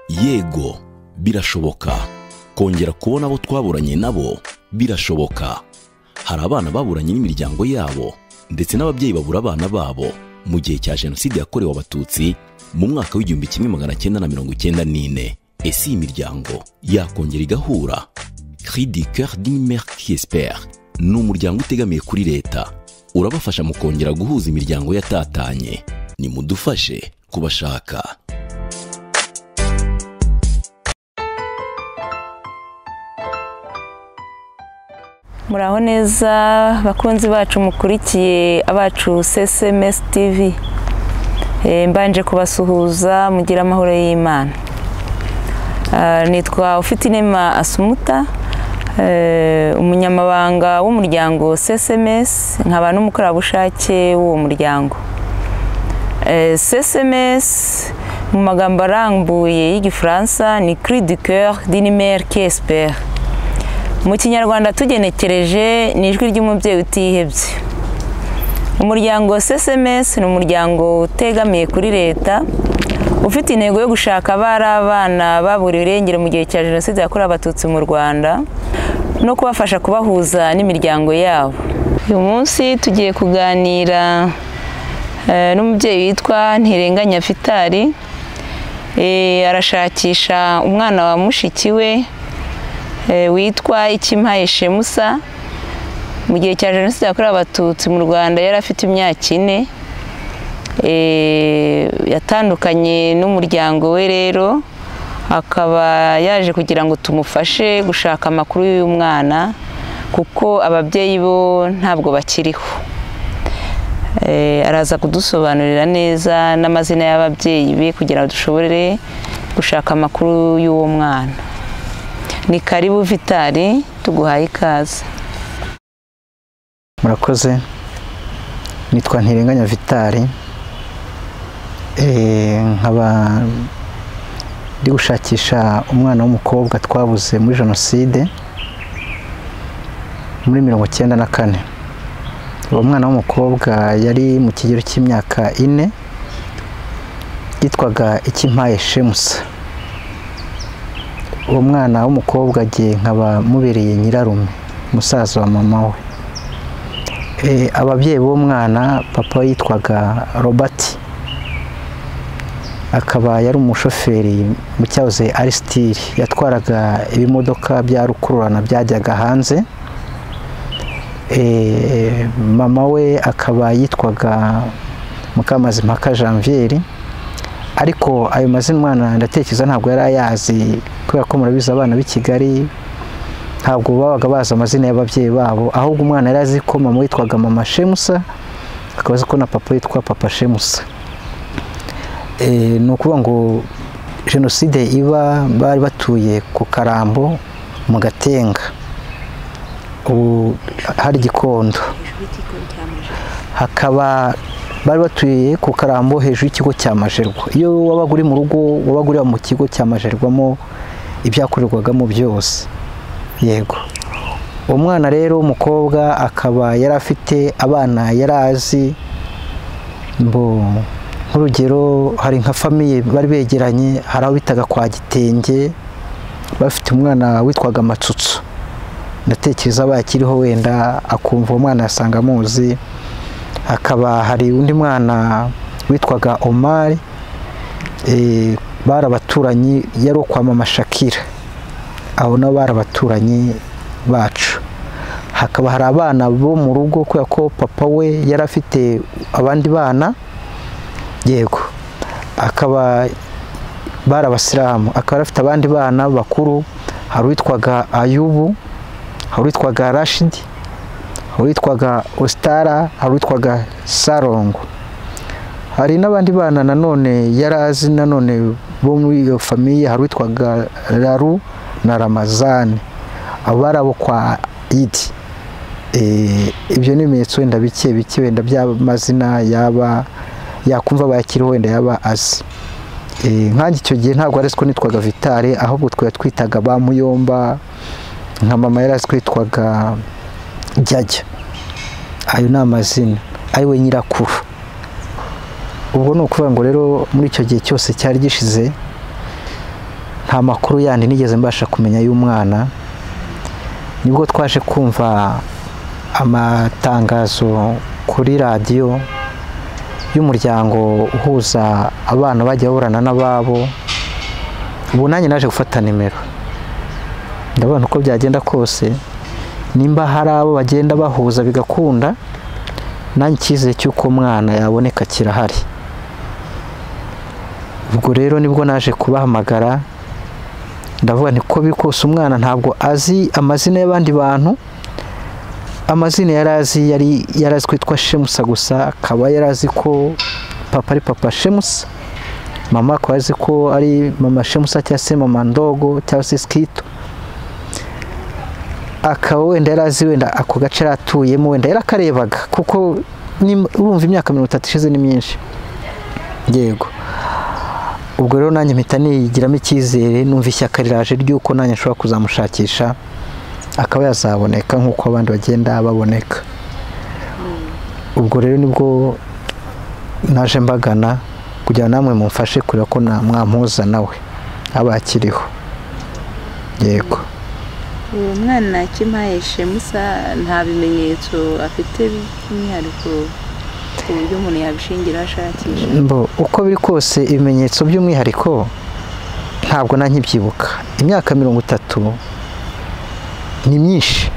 yego birashoboka kongera kubona abo twaburanye nabo birashoboka hari abana baburanye n'imiryango yabo ndetse n'ababyeyi babura abana babo mu gihe cya jenoside yakorewe abatutsi mu mwaka w'igihumbi kimwe magana cyenda na mirongo icyenda n'ine ese iyi miryango yakongera igahura cri du coeur d'une mère qui espère ni umuryango utegamiye kuri leta urabafasha mu kongera guhuza imiryango yatatanye nimudufashe kubashaka muraho neza bakunzi bacu mukurikiye abacu cms tv Eh, mbanje kubasuhuza mugire amahoro y'imana Ah, nitwa ufitinema asumuta eh, umunyamabanga w'umuryango cms nkaba n'umukorerabushake w'uwo muryango Eh, cms mu magambo arambuye y'igifaransa ni cri du coeur d'inimer kesper mu kinyarwanda tugenekereje ni ijwi ry'umubyeyi utihebye umuryango cms ni umuryango utegamiye kuri leta ufite intego yo gushaka abari abana baburiwe irengero mu gihe cya jenoside yakorewe abatutsi mu rwanda no kubafasha kubahuza n'imiryango yabo uyu munsi tugiye kuganira eh, n'umubyeyi witwa ntirenganya fitari Eh, arashakisha umwana wa mushiki we eh, witwa ikimpaye shemusa mu gihe cya jenoside yakorewe abatutsi mu rwanda yari afite imyaka ine Eh, yatandukanye n'umuryango we rero akaba yaje kugira ngo tumufashe gushaka amakuru y'uyu mwana kuko ababyeyi bo ntabwo bakiriho Eh, araza kudusobanurira neza n'amazina y'ababyeyi be kugira ngo dushobore gushaka amakuru y'uwo mwana ni karibu vitari tuguhaye ikaze murakoze nitwa ntirenganya vitari Eh, nkaba ndi gushakisha umwana w'umukobwa twabuze muri jenoside muri mirongo icyenda na kane uwo mwana w'umukobwa yari mu kigero cy'imyaka ine yitwaga ikimpaye shemusa uwo mwana w'umukobwa agiye nkaba mubereye nyirarume musaza wa mama we Eh, ababyeyi b'uwo mwana papa yitwaga robert akaba yari umushoferi mu cyahoze ari stili yatwaraga ibimodoka bya rukururana byajyaga hanze Eh, mama we akaba yitwaga mukamazimpaka janvier ariko ayo mazina umwana ndatekereza ntabwo yari ayazi kubera ko murabizi abana b'i kigali ntabwo babaga bazi amazina y'ababyeyi babo ahubwo umwana yari azi ko mama witwaga mama shemusa akaba azi ko na papa witwa papa shemusa e, ni ukuvuga ngo jenoside iba bari batuye ku karambo mu gatenga ubu hari igikondo hakaba bari batuye ku karambo hejuru y'ikigo cya majerwa iyo wabaga uri mu rugo wabaga uri mu kigo cya majerwamo ibyakorerwagamo byose yego uwo mwana rero w'umukobwa akaba yari afite abana yari azi mbo nk'urugero hari nka famiye bari begeranye hari abo bitaga kwa gitenge bafite umwana witwaga amatsutsu ndatekereza bakiriho wenda akumva uwo mwana yasanga amuzi hakaba hari undi mwana witwaga omari eh, bari abaturanyi yari uwo kwa mama shakira abo nabo bari abaturanyi bacu hakaba hari abana bo mu rugo kubera ko papa we yari afite abandi bana yego akaba bari abasilamu akaba yari afite abandi bana bakuru hari uwitwaga ayubu hari uwitwaga rashidi hari uwitwaga ositara hari uwitwaga sarongo hari n'abandi bana nanone yari azi nanone bo muri iyo famiye hari uwitwaga raru na ramazani abo bari abo kwa idi Eh, ibyo ni ibimenyetso wenda bike bike wenda by'amazina yaba yakumva bayakiriho wenda yaba azi Eh, nkanjye icyo gihe ntabwo ari ko nitwaga vitale ahubwo twari twitaga ba muyomba nka mama yari azi ko yitwaga jyajya ayo ni amazina ariwe nyirakuru ubwo ni ukuvuga ngo rero muri icyo gihe cyose cyari gishize nta makuru yandi nigeze mbasha kumenya y'umwana nibwo twaje kumva amatangazo kuri radiyo y'umuryango uhuza abana bajya baburana n'ababo ubu nanjye naje gufata nimero ndabona uko byagenda kose nimba hari abo bagenda bahuza bigakunda nanjye icyizere cy'uko umwana yaboneka kirahari ubwo rero nibwo naje kubahamagara ndavuga nti ko biri kose umwana ntabwo azi amazina y'abandi bantu amazina yari azi yari azi kwitwa shemusa gusa akaba yari azi ko papa ari papa shemusa mama akaba azi ko ari mama shemusa cyangwa se mama ndogo cyangwa se sikito akaba wenda yari azi wenda ako gace yari atuyemo wenda yarakarebaga kuko urumva imyaka mirongo itatu ishize ni myinshi yego ubwo rero nanjye mpita nigiramo icyizere numva ishyaka riraje ry'uko nanjye nshobora kuzamushakisha akaba yazaboneka nk'uko abandi bagenda baboneka ubwo rero nibwo naje mbagana kugira namwe mumfashe kureba ko mwampuza nawe aba akiriho yego uwo mwana kimpaye shemusa nta bimenyetso afite by'umwihariko ku buryo umuntu yabishingira ashakisha mbo uko biri kose ibimenyetso by'umwihariko ntabwo na nkibyibuka imyaka mirongo itatu ni myinshi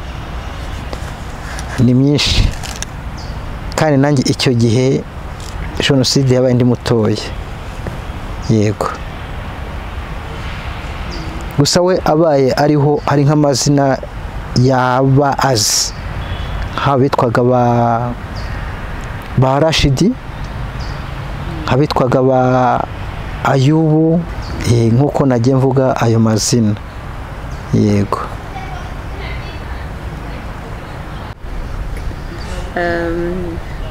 ni myinshi kandi nanjye icyo gihe jenoside yabaye indi mutoya yego gusa we abaye ariho hari nk'amazina yaba azi nk'abitwaga ba rashidi nk'abitwaga ba ayubu nk'uko nagiye mvuga ayo mazina yego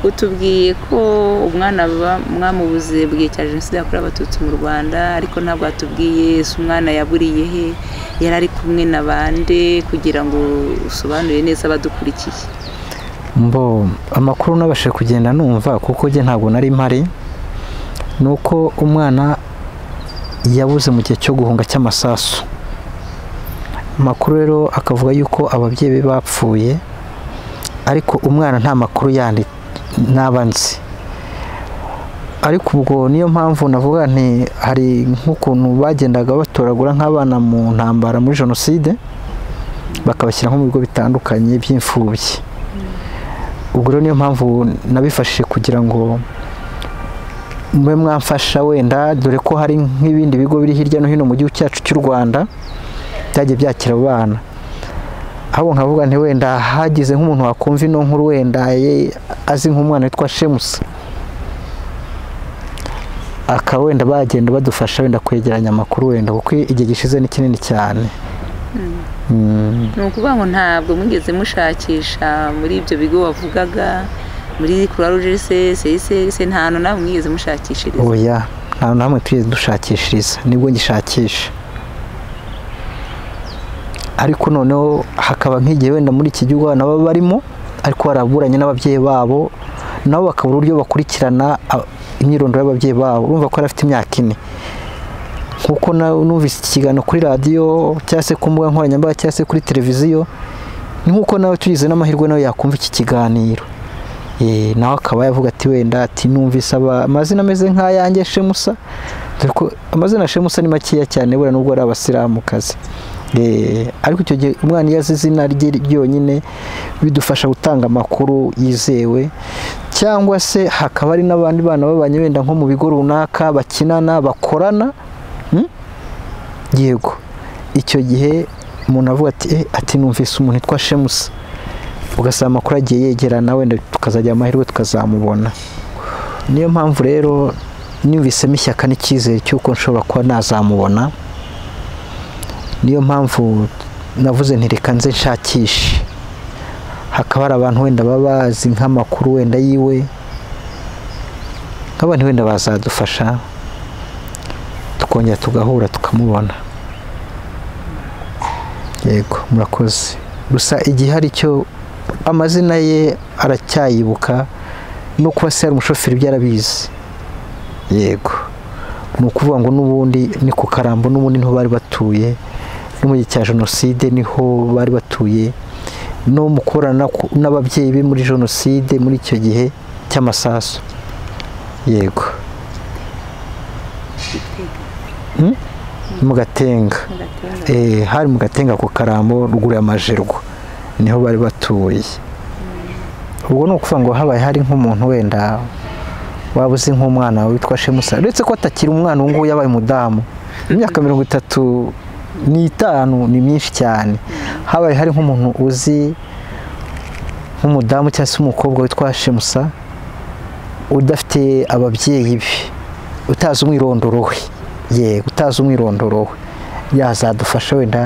utubwiye ko umwana mwamubuze bwiye cya jenoside yakorewe abatutsi mu rwanda ariko ntabwo atubwiye si umwana yaburiye he yari ari kumwe na bande kugira ngo usobanure neza abadukurikiye mbo amakuru nabashe kugenda numva kuko njye ntabwo nari mpari ni uko umwana yabuze mu gihe cyo guhunga cy'amasasu amakuru rero akavuga yuko ababyeyi be bapfuye ariko umwana nta makuru yandi nzi ariko ubwo niyo mpamvu navuga nti hari nk'ukuntu bagendaga batoragura nk'abana mu ntambara muri jenoside bakabashyira nko mu bigo bitandukanye by'imfubyi ubwo rero niyo mpamvu nabifashije kugira ngo mube mwamfasha wenda dore ko hari nk'ibindi bigo biri hirya no hino mu gihugu cyacu cy'u rwanda byagiye byakira abo bana ahubwo nkavuga nti wenda hagize nk'umuntu wakumva ino nkuru wenda azi nk'umwana witwa shemusa akaba wenda bagenda badufasha wenda kwegeranya amakuru wenda kuko igihe gishize ni kinini cyane ni ukuvuga ngo ntabwo mwigeze mushakisha muri ibyo bigo wavugaga muri kuraruje se se nta hantu nawe mwigeze mushakishiriza oya nta hantu hamwe tugeze dushakishiriza nibwo ngishakisha ariko noneho hakaba nk'igihe wenda muri iki gihugu abana baba barimo ariko baraburanye n'ababyeyi babo nabo bakabura uburyo bakurikirana imyirondoro y'ababyeyi babo urumva ko afite imyaka ine nkuko numvise ikiganiro kuri radiyo cyangwa se ku mbuga nkoranyambaga cyangwa se kuri televiziyo ni nkuko nawe tugize n'amahirwe nawe yakumva iki kiganiro nawe akaba yavuga ati wenda ati numvise amazina ameze nk'ayange shemusa dore ko amazina shemusa ni makeya cyane buriya nubwo ari abasiramukazi ariko icyo gihe umwana iyo azi izina rye ryonyine bidufasha gutanga amakuru yizewe cyangwa se hakaba hari n'abandi bana babanye wenda nko mu bigo runaka bakinana bakorana yego icyo gihe umuntu avuga ati numvise umuntu witwa shemusa ugasaba amakuru agiye yegerana wenda tukazajya amahirwe tukazamubona niyo mpamvu rero numvisemo ishyaka n'icyizere cy'uko nshobora kuba nazamubona niyo mpamvu navuze ntireka nze nshakishe hakaba hari abantu wenda baba bazi nk'amakuru wenda yiwe nk'abantu wenda bazadufasha tukongera tugahura tukamubona yego murakoze gusa igihe hari icyo amazina ye aracyayibuka no kuba se hari umushoferi ibyo arabizi yego ni ukuvuga ngo n'ubundi ni ku karambo n'ubundi niho bari batuye no mu gihe cya jenoside niho bari batuye no mu korana n'ababyeyi be muri jenoside muri icyo gihe cy'amasasu yego mu gatenga hari mu gatenga ku karambo ruguru y'amajerwa niho bari batuye ubwo ni ukuvuga ngo habaye hari nk'umuntu wenda waba uzi nk'umwana witwa shemusa uretse ko atakiri umwana ubu ngubu yabaye umudamu imyaka mirongo itatu n'itanu ni myinshi cyane habaye hari nk'umuntu uzi nk'umudamu cyangwa se umukobwa witwa shemusa udafite ababyeyi be utazi umwirondoro we ye utazi umwirondoro we yazadufasha wenda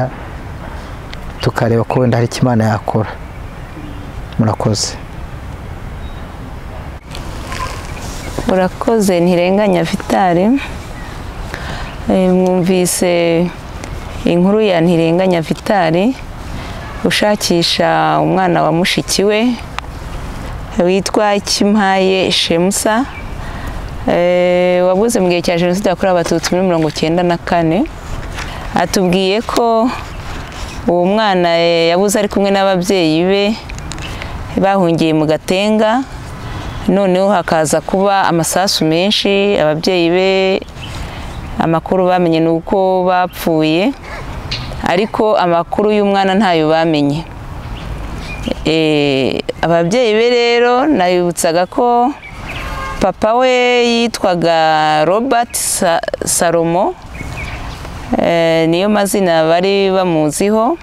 tukareba ko wenda hari icyo imana yakora murakoze urakoze ntirenganya vitali mwumvise inkuru ya ntirenganya vitali ushakisha umwana wa mushiki we witwa kimpaye shemusa wabuze mu gihe cya jenoside yakorewe abatutsi muri mirongo icyenda na kane atubwiye ko uwo mwana yabuze ari kumwe n'ababyeyi be bahungiye mu gatenga noneho hakaza kuba amasasu menshi ababyeyi be amakuru bamenye ni uko bapfuye ariko amakuru y'umwana ntayo bamenye ababyeyi be rero nabibutsaga ko papa we yitwaga robert salomo niyo mazina bari bamuziho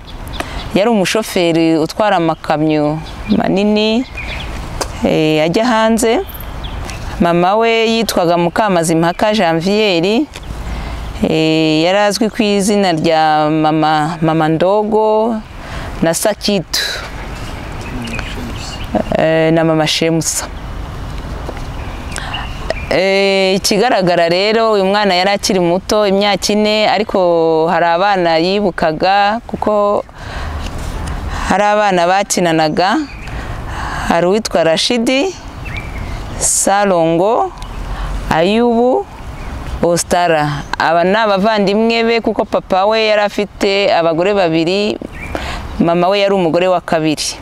yari umushoferi utwara amakamyo manini ajya hanze mama we yitwaga mukamazi mpaka janvier yari azwi ku izina rya mama mama ndogo na sakitu na mama shemusa ikigaragara rero uyu mwana yari akiri muto imyaka ine ariko hari abana yibukaga kuko hari abana bakinanaga hari uwitwa rashidi sarongo ayubu ositara aba ni abavandimwe be kuko papa we yari afite abagore babiri mama we yari umugore wa kabiri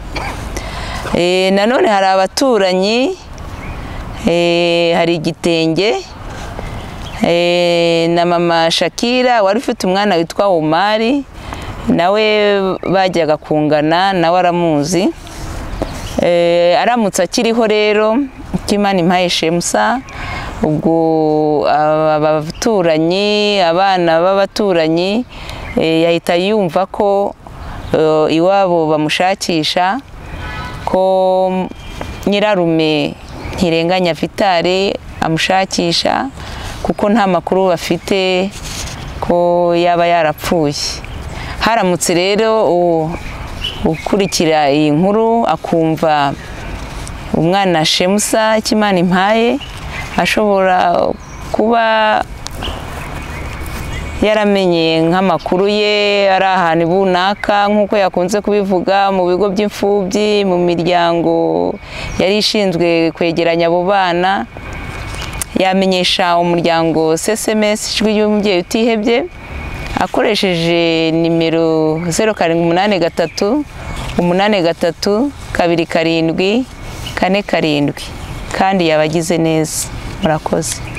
nanone hari abaturanyi hari igitenge na mama shakira wari ufite umwana witwa umari nawe bajyaga kungana nawe aramuzi aramutse akiriho rero kimana impaye shemusa ubwo abaturanyi abana b'abaturanyi yahita yumva ko iwabo bamushakisha ko nyirarume ntirenganya vitali amushakisha kuko nta makuru bafite ko yaba yarapfuye haramutse rero ukurikira iyi nkuru akumva umwana shemusa kimana impaye ashobora kuba yaramenye nk'amakuru ye ari ahantu runaka nk'uko yakunze kubivuga mu bigo by'imfubyi mu miryango yari ishinzwe kwegeranya abo bana yamenyesha umuryango cms ijwi y'umubyeyi utihebye akoresheje nimero zeru karindwi umunani gatatu umunani gatatu kabiri karindwi kane karindwi kandi yabagize neza murakoze